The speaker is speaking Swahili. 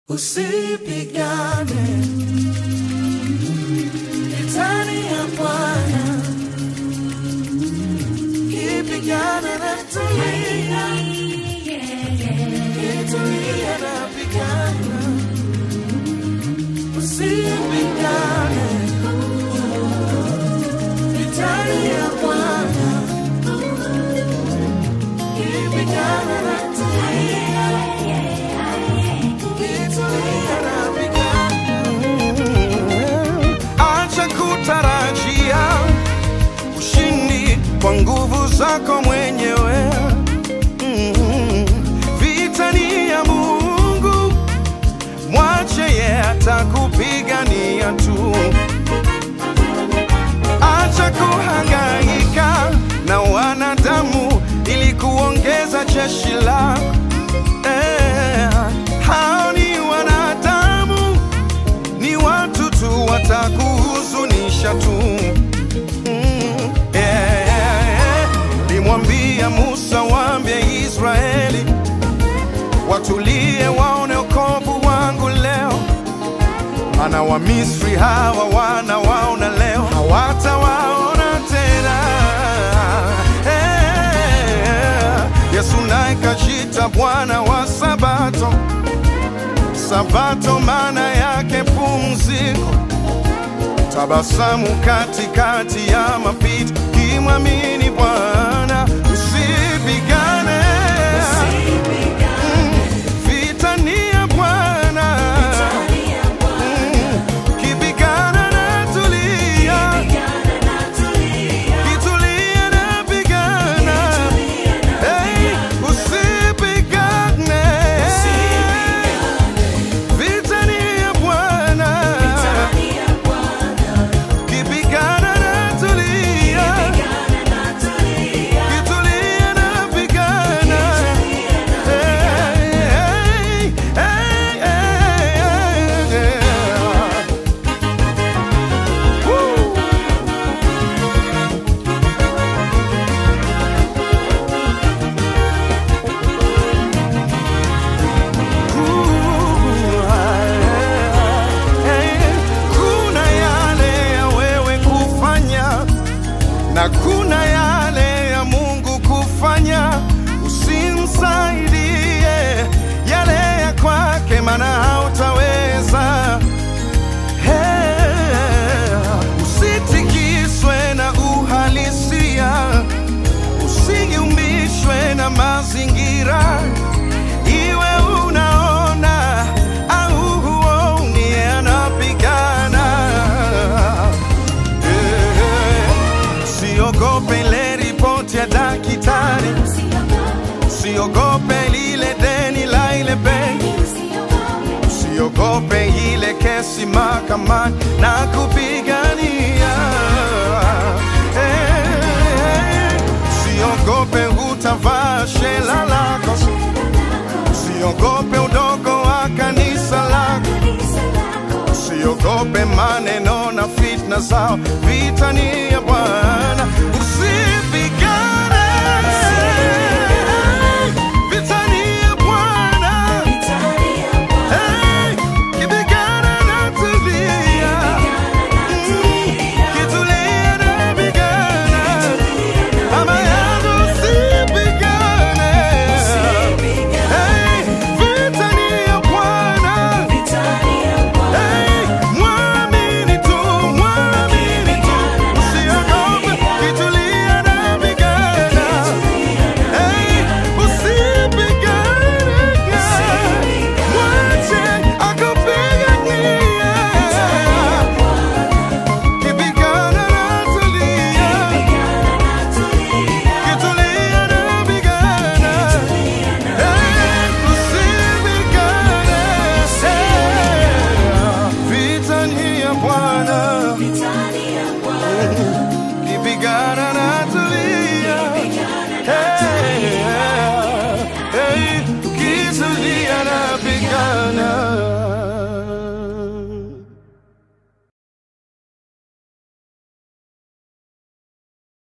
Usipigane vitani ya Bwana, kipigana na tulia, kitulia na pigana. Usipigane vitani ya Bwana, kipigana na tulia, kitulia na pigana. Acha kutarajia ushindi kwa nguvu zako mwenyewe. Mm. Vita ni ya Mungu, mwache ye atakupigania tu. Acha kuhangaika na wanadamu ili kuongeza jeshi lako. Eh, hao ni wanadamu ni watu tu watakuhuzunisha tu. Mm, yeah, yeah, yeah. Limwambia Musa, waambie Israeli watulie, waone wokovu wangu leo, maana Wamisri hawa wanawaona leo, hawatawaona tena. Eh, Yesu naye kajita Bwana wa Sabato. Sabato maana yake pumziko, tabasamu katikati ya mapito, kimwamini Bwana usipigane. Mm, Vita ni ya Bwana, Mm, kipigana na tulia, kitulia na pigana, Hey, usipigane. Vita ni ya Bwana, kipigana na tulia, kitulia na pigana. Hey, hey, hey, hey, hey. Woo. Kuna yale ya wewe kufanya na kuna yale ya Mungu kufanya. Usimsaidie yale ya kwake, maana hautaweza. Hey, usitikiswe na uhalisia, usigiumbishwe na mazingira iwe unaona au huoni, yeye anapigana. Eh, Usiogope ile ripoti ya daktari, usiogope lile deni la ile benki, usiogope ile kesi mahakamani na kupigania. Eh, Usiogope utavaa shela lako, usiogope udogo wa kanisa lako. Usiogope maneno na fitna zao, vita ni ya Bwana.